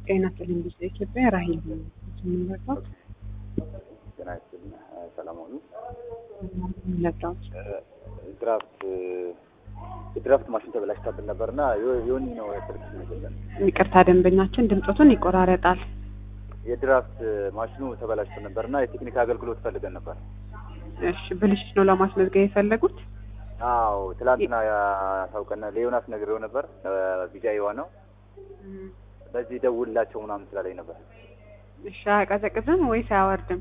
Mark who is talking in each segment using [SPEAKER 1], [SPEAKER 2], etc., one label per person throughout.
[SPEAKER 1] ጤና ይስጥልኝ ብዙ ኢትዮጵያ ራሂል የምንለባት
[SPEAKER 2] ጤና ይስጥልኝ ሰላም ሆኑ።
[SPEAKER 1] ለብራት
[SPEAKER 2] ድራፍት የድራፍት ማሽን ተበላሽታብን ነበርና ዮኒ ነው ስልክ ይመስለን።
[SPEAKER 1] ይቅርታ ደንበኛችን ድምፆቱን ይቆራረጣል።
[SPEAKER 2] የድራፍት ማሽኑ ተበላሽቶ ነበርና የቴክኒክ አገልግሎት ፈልገን ነበር።
[SPEAKER 1] እሺ ብልሽት ነው ለማስመዝገብ የፈለጉት?
[SPEAKER 2] አዎ ትላንትና ያሳውቀን ለዮናስ ነግሬው ነበር። ቢጃይዋ ነው በዚህ ደውላቸው ምናምን ስላለኝ ነበር።
[SPEAKER 1] እሺ አያቀዘቅዝም ወይስ አያወርድም?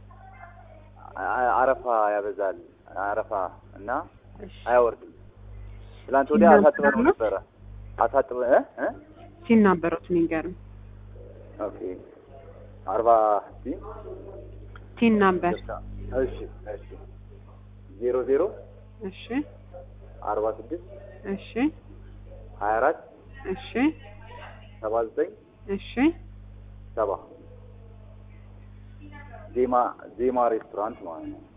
[SPEAKER 2] አረፋ ያበዛል አረፋ እና
[SPEAKER 1] እሺ
[SPEAKER 2] አያወርድም። ትላንት ወዲያ አሳጥበነው ነበረ አሳጥበ እ እ
[SPEAKER 1] ሲናበሩት ንገሩኝ።
[SPEAKER 2] ኦኬ አርባ ሲ
[SPEAKER 1] ቲን ናምበር
[SPEAKER 2] እሺ እሺ ዜሮ ዜሮ
[SPEAKER 1] እሺ
[SPEAKER 2] አርባ ስድስት
[SPEAKER 1] እሺ
[SPEAKER 2] ሀያ አራት
[SPEAKER 1] እሺ
[SPEAKER 2] ሰባ ዘጠኝ
[SPEAKER 1] እሺ
[SPEAKER 2] ሰባ ዜማ ዜማ ሬስቶራንት ማለት ነው።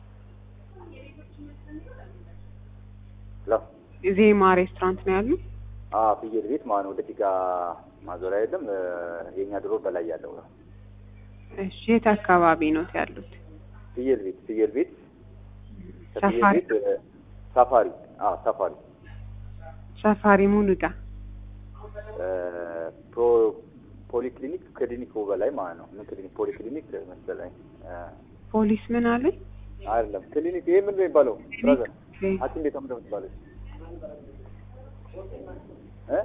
[SPEAKER 2] ሄሎ
[SPEAKER 1] ዜማ ሬስቶራንት ነው ያሉ።
[SPEAKER 2] አዎ ፍየል ቤት ማለት ነው። ወደ ፊጋ ማዞሪያ የለም የእኛ ድሮ በላይ ያለው ነው።
[SPEAKER 1] እሺ የት አካባቢ ነው ያሉት?
[SPEAKER 2] ፍየል ቤት ፍየል ቤት ከፍየል
[SPEAKER 1] ሰፋሪ
[SPEAKER 2] ቤት እ፣ ሳፋሪ አዎ ሳፋሪ
[SPEAKER 1] ሰፋሪ ሙሉጋ
[SPEAKER 2] እ፣ ፕሮ ፖሊክሊኒክ ክሊኒኩ በላይ ማለት ነው። ምን ክሊኒክ ፖሊክሊኒክ መሰለኝ እ፣
[SPEAKER 1] ፖሊስ ምን አለኝ?
[SPEAKER 2] አይደለም ክሊኒክ ይሄ ምን ነው የሚባለው? ብራዘር ሐኪም ቤት ምንድን ነው የምትባለው? እ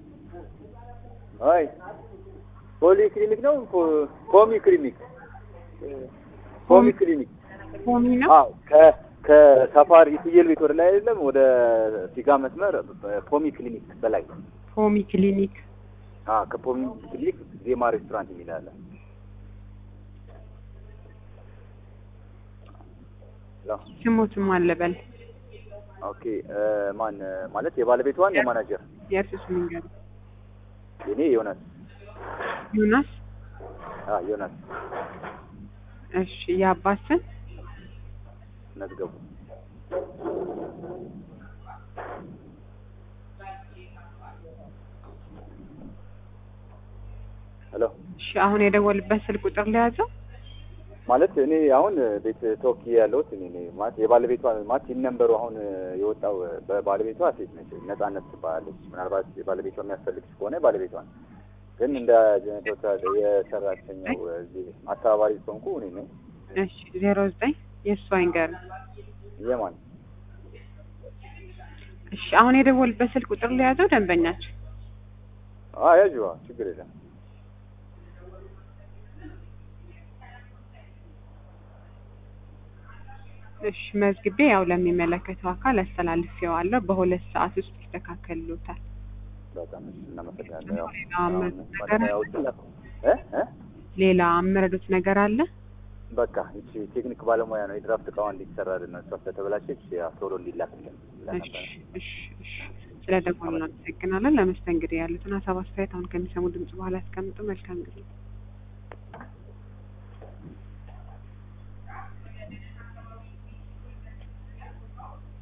[SPEAKER 2] አይ ፖሊ ክሊኒክ ነው ፖ- ፖሚ ክሊኒክ ፖሚ ክሊኒክ
[SPEAKER 1] ፖሚ ነው።
[SPEAKER 2] አዎ ከ ከሳፋሪ ፍየል ቤት ወደ ላይ አይደለም ወደ ፊጋ መስመር ፖሚ ክሊኒክ በላይ
[SPEAKER 1] ፖሚ ክሊኒክ
[SPEAKER 2] አዎ ከፖሚ ክሊኒክ ዜማ ሬስቶራንት የሚል አለ ሄሎ
[SPEAKER 1] ስሞትም አለበል
[SPEAKER 2] ኦኬ እ፣ ማን ማለት የባለቤቷን የማናጀር
[SPEAKER 1] የእርሱስ መንገዱ
[SPEAKER 2] የኔ ዮናስ
[SPEAKER 1] ዮናስ።
[SPEAKER 2] አዎ ዮናስ
[SPEAKER 1] እሺ የአባት ስም
[SPEAKER 2] መዝገቡ ሄሎ
[SPEAKER 1] እሺ አሁን የደወልበት ስልክ ቁጥር ለያዘው
[SPEAKER 2] ማለት እኔ አሁን ቤት ተወክዬ ያለሁት እኔ ነኝ። ማለት የባለቤቷ ማለት ነንበሩ አሁን የወጣው በባለቤቷ ሴት ነች፣ ነጻነት ትባላለች። ምናልባት የባለቤቷ የሚያስፈልግሽ ከሆነ ባለቤቷን ግን እንደ ጀነቶታ የሰራተኛው እዚህ አስተባባሪ sonku እኔ ነኝ።
[SPEAKER 1] እሺ ዜሮ ዘጠኝ የእሱ አይንገር
[SPEAKER 2] የማን
[SPEAKER 1] እሺ አሁን የደወልበት ስልክ ቁጥር ለያዘው ደንበኛችን
[SPEAKER 2] አ ያጅዋ ችግር የለም።
[SPEAKER 1] እሺ መዝግቤ ያው ለሚመለከተው አካል አስተላልፌዋለሁ። በሁለት ሰዓት ውስጥ ይስተካከልሎታል።
[SPEAKER 2] በጣም እሺ፣ እናመሰግናለን። ያው
[SPEAKER 1] ሌላ
[SPEAKER 2] አሁን
[SPEAKER 1] አመት ነገር
[SPEAKER 2] ባለሙያዎችን ላኩ እ እ
[SPEAKER 1] ሌላ የምረዱት ነገር አለ?
[SPEAKER 2] በቃ እቺ ቴክኒክ ባለሙያ ነው የድራፍት እቃዋ እንዲሰራልን ነው። እሷ ስለተበላሸች ያው ቶሎ እንዲላክልን ብለን
[SPEAKER 1] እሺ
[SPEAKER 2] ነበረ።
[SPEAKER 1] እሺ እሺ ስለ ደወሉ እናመሰግናለን። ለመስተንግዶ ያሉትን ሀሳብ አስተያየት አሁን ከሚሰሙ ድምጽ በኋላ ያስቀምጡ። መልካም ጊዜ